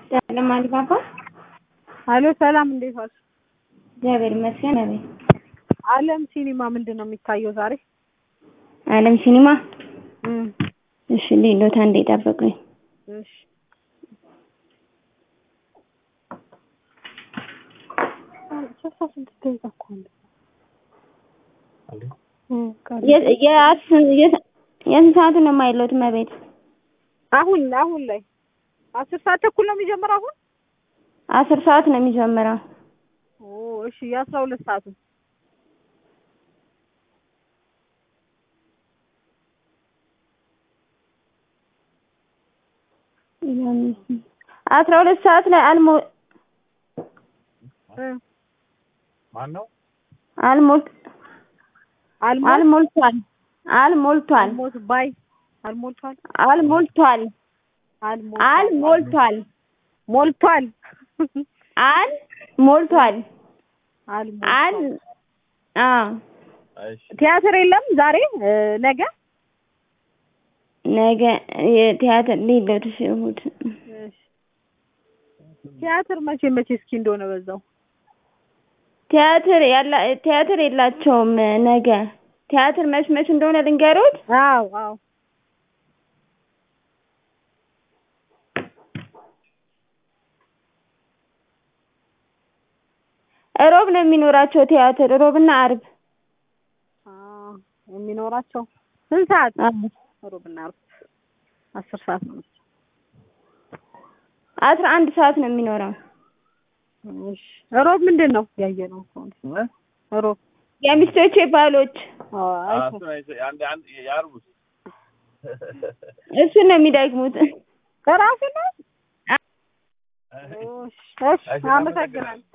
ለማን ባባ አሎ ሰላም፣ እንዴት ዋልሽ? እግዚአብሔር ይመስገን። አቤት አለም ሲኒማ ምንድን ነው የሚታየው ዛሬ? አለም ሲኒማ። እም እሺ ሌሎታ እንዴ ጠብቁኝ። እሺ ስልሳ ስድስት ደቂቃ እኮ ነው። እም ቀረ። የ- የአስ- የ- የስንት ሰዓቱ ነው የማይለውት መቤት? አሁን አሁን ላይ አስር ሰዓት ተኩል ነው የሚጀምረው አሁን። አስር ሰዓት ነው የሚጀምረው። ኦ እሺ፣ የአስራ ሁለት ሰዓቱ አስራ ሁለት ሰዓት ላይ አልሞ እ ማን ነው? አልሞልት አልሞ አልሞልቷል አልሞልቷል አልሞት ባይ አልሞልቷል አልሞልቷል አልሞልቷል አልሞልቷል ሞልቷል አል ሞልቷል አል አልሞልቷል። አ እሺ ቲያትር የለም ዛሬ እ ነገ ነገ የቲያትር ሌሎት እሑድ እሺ። ቲያትር መቼ መቼ እስኪ እንደሆነ በዛው ቲያትር ያላ ቲያትር የላቸውም ነገ ቲያትር መች መች እንደሆነ ልንገሮት አዎ አዎ እሮብ ነው የሚኖራቸው ቲያትር እሮብና አርብ አዎ የሚኖራቸው ስንት ሰዓት አዎ። ሮብና ዓርብ አስር ሰዓት ነው መሰለኝ። አስራ አንድ ሰዓት ነው የሚኖረው እሺ ሮብ ምንድን ነው ያየነው እኮ ነው። ሮብ የሚስቶቼ ባሎች አዎ አይቶ እሱን አይቼ- አንድ አንድ የዓርቡስ እሱን ነው የሚደግሙት እራሱ ነው እሺ እሺ አመሰግናለሁ